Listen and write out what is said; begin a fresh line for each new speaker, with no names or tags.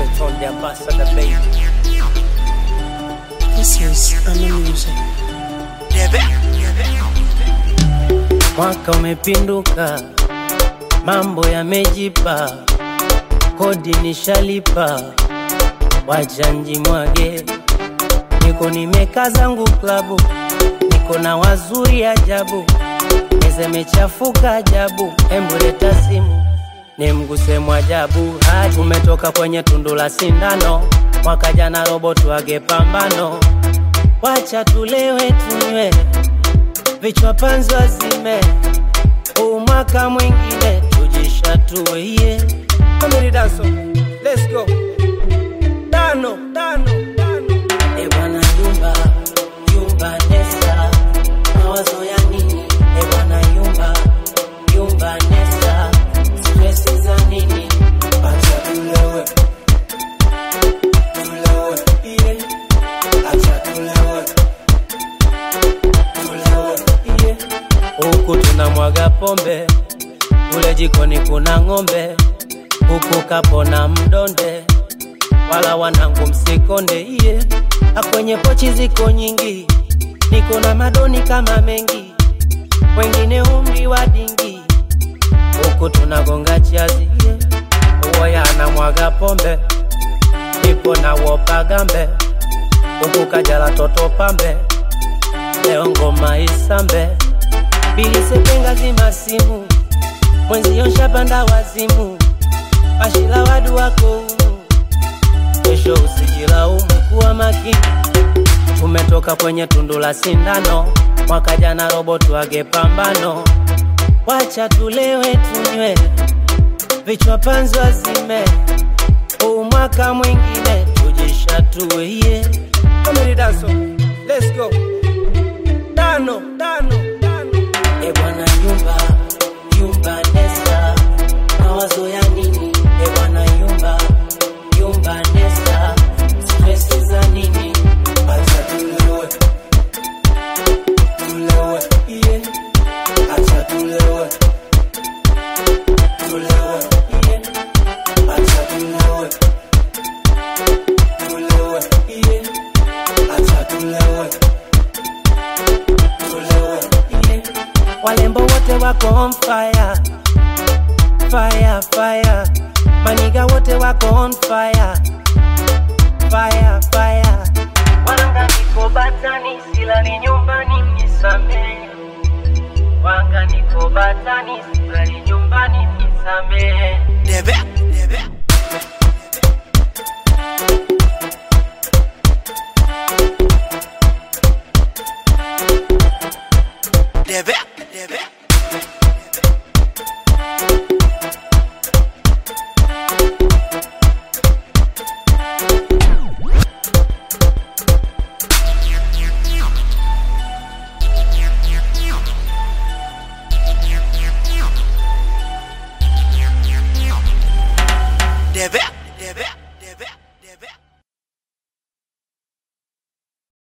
Straight on the ambassador, baby.
This is Ana Music.
Mwaka umepinduka, mambo yamejipa, kodi nishalipa, wacha njimwage. Niko nimekaa zangu klabu, niko na wazuri ajabu, meza imechafuka ajabu, embu leta simu nimguse mwajabu. Hadi tumetoka kwenye tundu la sindano, mwaka jana robo tuage pambano, wacha tulewe tunywe vichwa panzi wazime, huu mwaka mwingine tujishatue yeah. Family dance, let's go. Tano, tano, tano. E bwana yumba, yumba nesa, mawazo ya nini? E bwana yumba, yumba nesa, stress za nini? Acha tulewe, tulewe, yeah. Acha tulewe, tulewe, yeah. Huku tunamwaga pombe, kule jikoni kuna ng'ombe, huku kapona mdonde wala wanangu msikonde iye akwenye pochi ziko nyingi niko na madoni kama mengi wengine umri wa dingi huku tunagonga chazi iye uwoya anamwaga pombe ipo na wopa gambe huku kajala toto pambe leo ngoma isambe bilisepenga zima simu mwenzio nshapanda wazimu ashila wadu wako umu kesho usijilaumu kuwa makini. Tumetoka kwenye tundu la sindano, mwaka jana robo tuage pambano, wacha tulewe tunywe, vichwa panzi wazime, huu mwaka mwingine tujishatue yeah. Family dance, let's go. Tano, tano, tano. E bwana yumba, yumba nesa, mawazo ya nini? E bwana yumba, yumba nesa, stress za nini? Acha tulewe, tulewe, yeah. Acha tulewe, tulewe, yeah. Acha tulewe, tulewe, yeah. Acha tulewe, tulewe, yeah. Walembo wote wako on fire fire, fire. Maniga wote wako on fire, fire, fire. Wanga niko batani, silali nyumbani, nisamehe. Wanga niko batani, silali nyumbani, nisamehe.
Debe, debe. Debe.